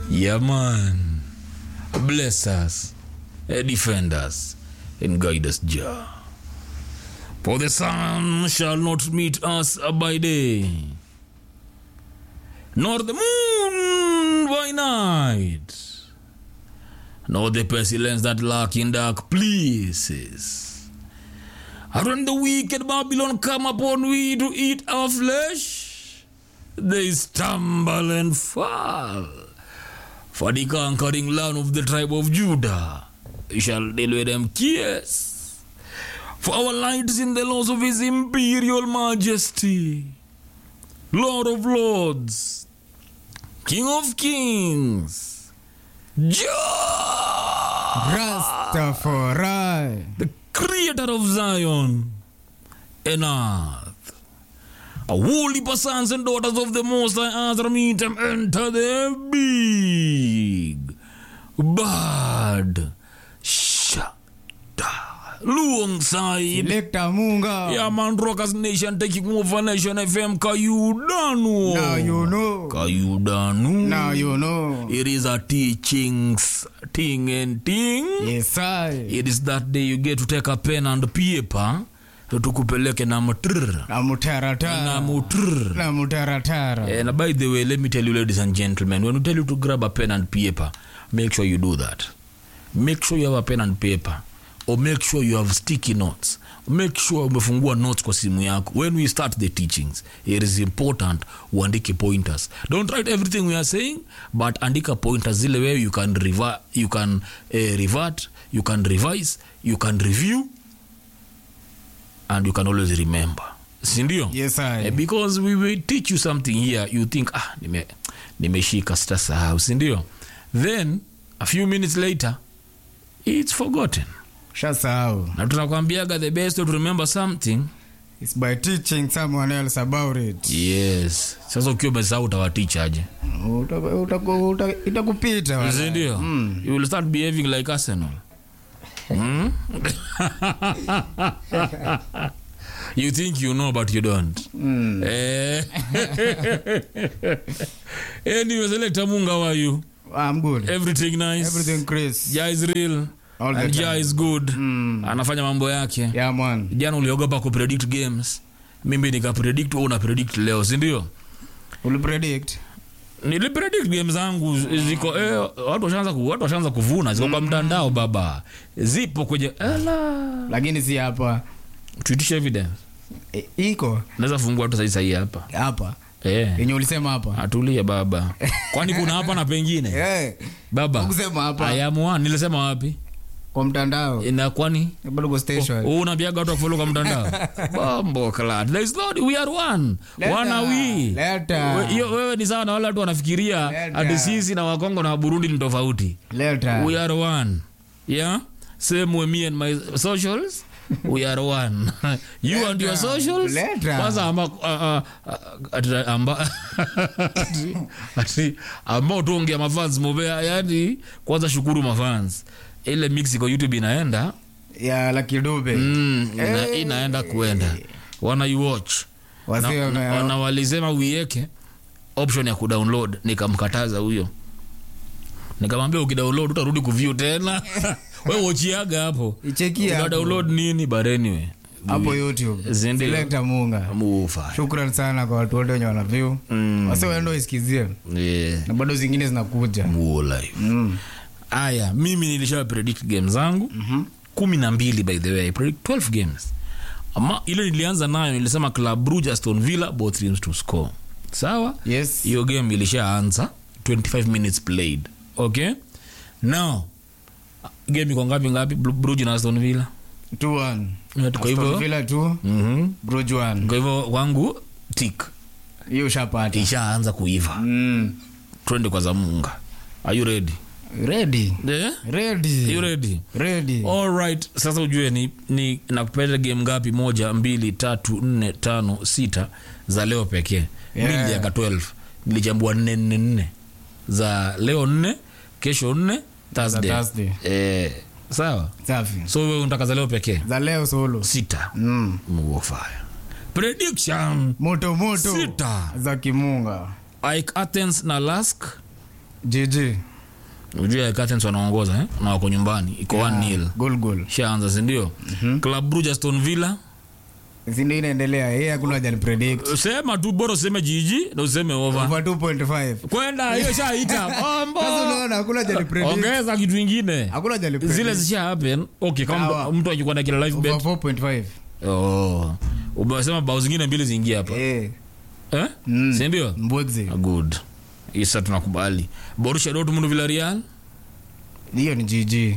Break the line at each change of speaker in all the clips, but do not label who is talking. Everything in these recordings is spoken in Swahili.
Yeah, man. Bless us, eh, defend us, and guide us, Jah. For the sun shall not meet us by day, nor the moon by night, nor the pestilence that lurk in dark places. And when the wicked Babylon come upon we to eat our flesh, they stumble and fall. For the conquering land of the tribe of Judah shall deal with them kiss. For our light is in the laws of his imperial majesty, Lord of lords, King of kings, Jah,
Rastafari.
the creator of Zion and earth. A holy sons and daughters of the Most High Azra meet them enter the big bad shada luong side.
Selector Munga.
Yeah, man, Rockers Nation taking over Nation FM. Kayudanu.
Now you know.
Kayudanu.
Now you know.
It is a teachings thing and thing.
Yes, I.
It is that day you get to take a pen and paper tukupeleke na mtrr
Na mutaratara.
na mtrr
Na mutaratara.
and by the way let me tell you ladies and gentlemen when we tell you to grab a pen and paper make sure you do that make sure you have a pen and paper or make sure you have sticky notes make sure umefungua notes kwa simu yako when we start the teachings it is important uandike pointers don't write everything we are saying but andika pointers zile wewe you can revert, you can uh, revert you can revise you can review and you can always remember sindio
Yes,
Eh,
I.
because we will teach you something here you think ah nime nimeshika sitasahau sindio then a few minutes later it's forgotten
Shasahau.
na tunakwambiaga the best way to remember something
It's by teaching someone else about it.
yes sasa ukiwa umesahau utawatichaje
Utaku- utaku- uta- Itakupita. wala.
sindio you will start behaving like arsenal Hmm? you think you know but you don't
Mm.
Eh. anyway selector munga how are you
I'm good.
everything nice
Everything Chris.
ja is real
All the
and ja
time.
is good
Mm.
anafanya mambo yake
Yeah, man.
jana uliogopa kupredict games mimi nikapredict wewe una predict leo sindio
Will predict.
nilipredict game zangu ziko eh, watu washaanza ku, watu washaanza kuvuna ziko kwa mtandao baba zipo kwenye ela
Lakini si hapa.
tuitishe evidence
I- Iko
naweza fungua tu sahi sahi hapa
hapa.
eh
Yenye ulisema hapa.
atulie baba kwani kuna hapa na pengine
Eh.
baba
Kusema hapa.
ayamu nilisema wapi
Kwa mtandao.
na kwani
Bado kwa station.
Oh, unaambiaga watu wafollow kwa mtandao bombo clad there is not we are one
Leta,
one are we
leta.
We- hiyo wewe ni sawa na wale watu wanafikiria
Leta.
ati sisi na wakongo na waburundi ni tofauti
Leta.
we are one yeah same way me and my socials we are one you and your
Leta.
socials
Leta.
kwanza ama uh, uh, ati- amba ati- ati ambao tuongea mafans mobea yani kwanza shukuru mafans ile mix iko youtube inaenda
Ya Lucky Dube.
mm, ina,
Eh.
inaenda kuenda wana iwatch
Wasio
na,
na-
na, na walisema uiweke option ya kudownload nikamkataza huyo nikamwambia ukidownload utarudi kuview tena we wochiaga hapo
Ichekia
Una
hapo.
download nini but anyway
hapo youtube
Zindio.
Selector munga
mufa
shukran sana kwa watu wote wenye wana view
Mm.
wase waenda isikizie
yeah.
na bado zingine zinakuja
Muo life
mm.
aya mimi nilisha predict game zangu
Mhm.
kumi na mbili by the way I predict 12 games ama ile nilianza nayo nilisema club Brugge aston villa both teams to score sawa
yes
hiyo game ilishaanza 25 minutes played okay now game iko ngapi ngapi Bru- Brugge na aston villa
2-1.
kwa
Aston
hivyo
Villa 2
mhm.
Bruges 1
kwa hivyo wangu tik
hiyo ushapata
ishaanza kuiva
mm.
twende kwa zamunga are you ready
ready
yeah?
ready
you ready
ready
alright sasa ujue ni, ni nakupeleka game ngapi moja mbili tatu nne tano sita za leo pekee
Yeah.
yeah. niliaka 12 nilichambua nne nne nne za leo nne kesho nne thursday,
Thursday.
Eh, sawa
safi
so wewe unataka za leo pekee
za leo solo
sita
mm.
mufaya prediction
moto moto
Sita.
za kimunga
ike athens na lask
jiji
ujua Curtains wanaongoza eh? na wako nyumbani iko 1 nil
gol gol
shaanza sindio club Brugge Aston Villa
sindo inaendelea yeye hakuna haja ni predict
sema tu bora useme jiji na useme over
over 2.5
kwenda hiyo shaita Ombo.
sasa unaona hakuna haja ni predict
ongeza kitu ingine
hakuna haja ni predict
zile zisha happen okay kama
Sawa.
mtu akikuwa na kila life
over
bet
4.5
oh umesema bao zingine mbili ziingie hapa
eh
eh
Mm.
si ndio
mbwegze
good isa tunakubali Borussia Dortmund Villarreal
hiyo ni jiji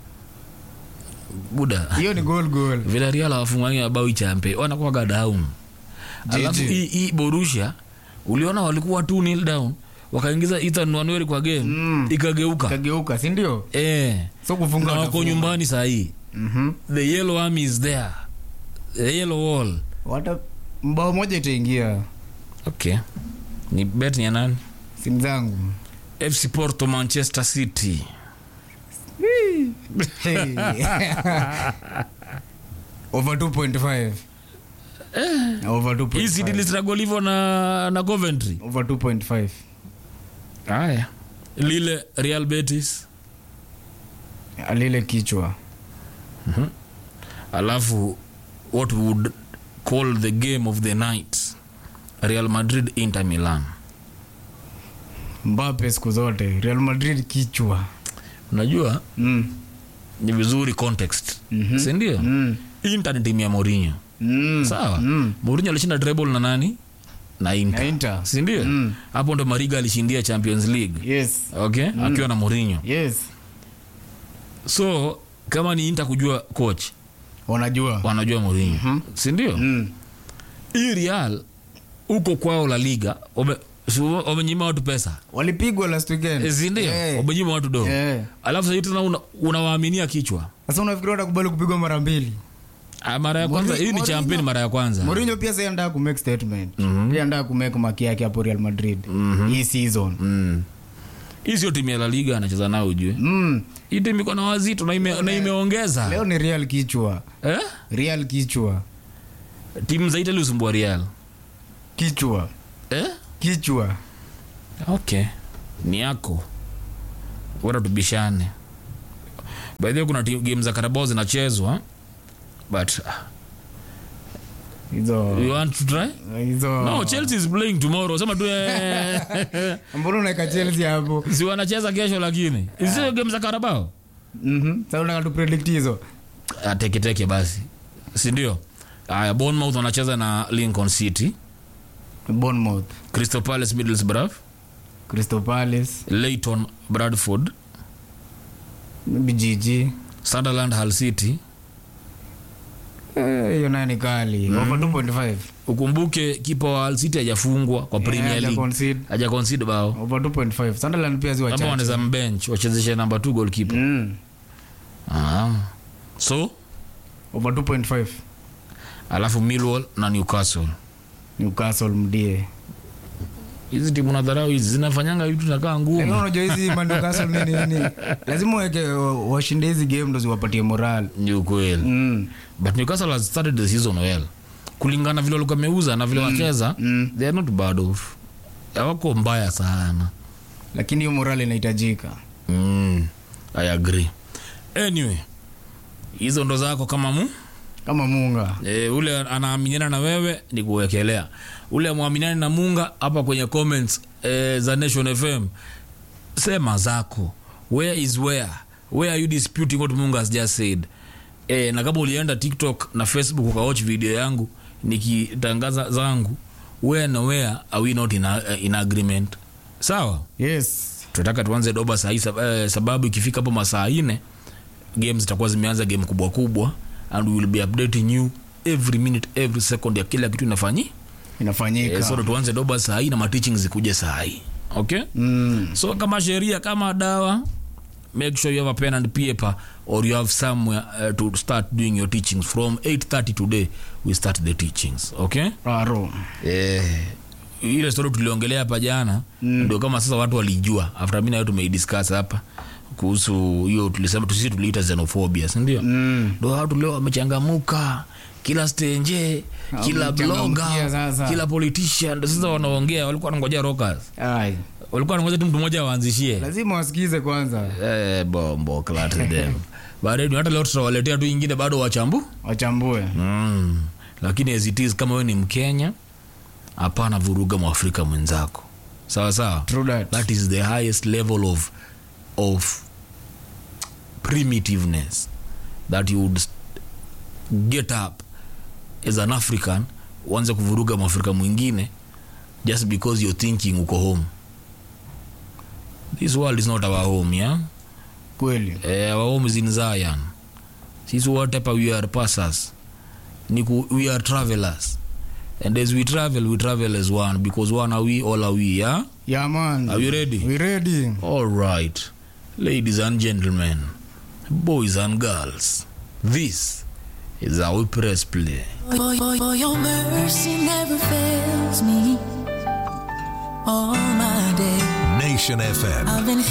buda
hiyo ni gol gol
Villarreal hawafungwangi mabao ichampe wanakuwaga down alafu
GG.
hii hii Borussia uliona walikuwa 2 nil down wakaingiza Ethan Nwaneri kwa game
Mm.
ikageuka
kageuka si ndio
eh
so kufunga
na wako
watafunga.
nyumbani sahii
Mhm.
the yellow army is there the yellow wall
wata mbao moja itaingia
okay ni bet ni ya nani
simu zangu
fc porto manchester city
Hey. over 2.5 over
hii city
2.5
listragol hivyo na, na coventry
over 2.5
haya lile real betis
alile kichwa
alafu what we would call the game of the night real madrid inter milan
mbape siku zote real madrid kichwa
unajua
mm.
ni vizuri context
Mhm.
sindio
Mm.
inter ni timu ya morinho
Mm.
sawa
Mm.
morinho alishinda treble na nani na inter,
na inter
sindio
Mm.
hapo ndo mariga alishindia champions league
yes
okay akiwa na morinho
yes
so kama ni inter kujua coach
wanajua
wanajua morinho
Mhm.
sindio
mm.
hii real huko kwao la liga wame- si wamenyima watu pesa
walipigwa last weekend
Eh, sindio
Eh.
wamenyima watu do
Eh.
alafu sahii tena una- unawaaminia kichwa
sasa unafikiri watakubali kupigwa mara mbili
Ah, mara ya kwanza
Mourinho-
hii ni
Mourinho-
champion mara ya kwanza
Mourinho pia sasa anataka kumake statement pia anataka kumake maki yake hapo Real Madrid hii season
Mm. hii sio timu ya la liga anacheza nao ujue
mm.
hii timu iko na wazito na, ime, na imeongeza
leo ni Real kichwa
eh?
Real kichwa
timu za itali usumbua real
kichwa
eh?
kichwa
okay ni yako wata tubishane baadhi kuna timu- game za karabao zinachezwa but ah,
hizo
you want to try
hizo
no chelsea is playing tomorrow sema tu eh,
mbona unaweka Chelsea hapo
si wanacheza kesho lakini isio game za karabao
mhm sasa unataka tu predict hizo
Ah, teketeke basi sindio aya bournemouth wanacheza na lincoln city
Bournemouth
crystal palace middlesbrough
Crystal Palace
leighton bradford
maybe GG
sunderland hull city
Eh, hiyo nayo ni kali over 2.5
ukumbuke kipa wa hull city hajafungwa kwa premier
haja
league
concede.
haja concede bao
over 2.5 Sunderland pia ziwa
kama
chache
wanaweza mbench wachezeshe namba 2 goalkeeper
mm.
ah. so
over 2.5
alafu millwall na newcastle
Newcastle mdie
hizi timu nadharau hizi zinafanyanga vitu nakaa
Lakini
ngumu
unajua hizi Man Newcastle nini nini lazima weke washinde hizi game ndo ziwapatie moral
ni ukweli
mm.
but newcastle has started the season well kulingana vile walikuwa meuza na vile wacheza
mm.
they are not bad off hawako mbaya sana
lakini hiyo moral inahitajika
mm, i agree anyway hizo ndo zako kama mu
kama munga
e, ule anaaminiana na wewe ni kuwekelea ule amwaminiani na munga hapa kwenye comments e, za nation fm sema zako where is where where are you disputing what munga has just said e, na kama ulienda tiktok na facebook ukawatch video yangu nikitangaza zangu where na where are we not in, a, in agreement sawa
yes
tunataka tuanze doba sahii sab, eh, sababu ikifika hapo masaa ine game zitakuwa zimeanza game kubwa kubwa and we will be updating you every minute every second ya kila kitu inafanyi
inafanyika
eh, so ndo tuanze doba sahii na mateaching zikuje sahii okay
mm.
so kama sheria kama dawa make sure you have a pen and paper or you have somewhere uh, to start doing your teachings from 830 today we start the teachings okay
Aro.
eh, ile story tuliongelea hapa jana ndio kama sasa watu walijua after mi nayo tumeidiscuss hapa kuhusu hiyo tulisema sisi tuliita xenophobia sindio
Mm.
ndo watu leo wamechangamuka kila stenje kila
Wamechangamkia
bloga
sasa.
kila politician ndo sasa wanaongea walikuwa wanangojea rockers
Ai.
walikuwa nangoja tu mtu mmoja waanzishie
lazima wasikize kwanza
eh, bombo clat them baadaye hata leo tutawaletea tu ingine bado wachambu
wachambue
mm. lakini as it is kama wewe ni mkenya hapana vuruga mwafrika mwenzako sawa sawa
True that.
that is the highest level of of primitiveness that you would get up as an african uanze kuvuruga mwafrika mwingine just because you're thinking uko home this world is not our home yeah
kweli
eh, our home is in zion sisi wote hapa we are passers ni ku, we are travelers and as we travel we travel as one because one are we all are we yeah
yeah man
Are you ready?
we ready
all right ladies and gentlemen boys and girls this is how we press play
For, for, for your mercy never fails me all my day.
Nation FM.
I've been